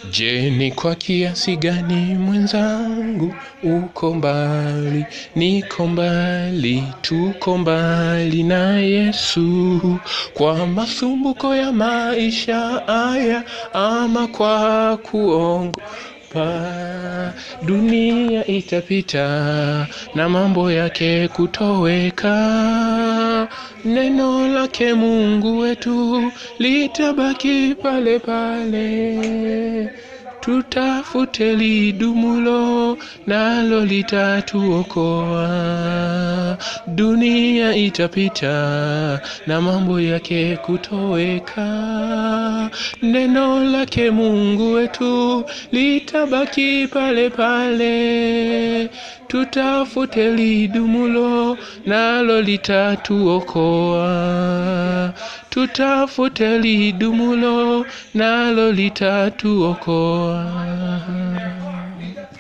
Je, ni kwa kiasi gani mwenzangu uko mbali, niko mbali, tuko mbali na Yesu, kwa masumbuko ya maisha haya ama kwa kuongo pa dunia itapita na mambo yake kutoweka, neno lake Mungu wetu litabaki pale pale. Tutafute lidumulo, nalo litatuokoa. Dunia itapita na mambo yake kutoweka, neno lake Mungu wetu litabaki pale pale. Tutafute lidumulo, nalo litatuokoa. Tutafute lidumulo, nalo litatuokoa.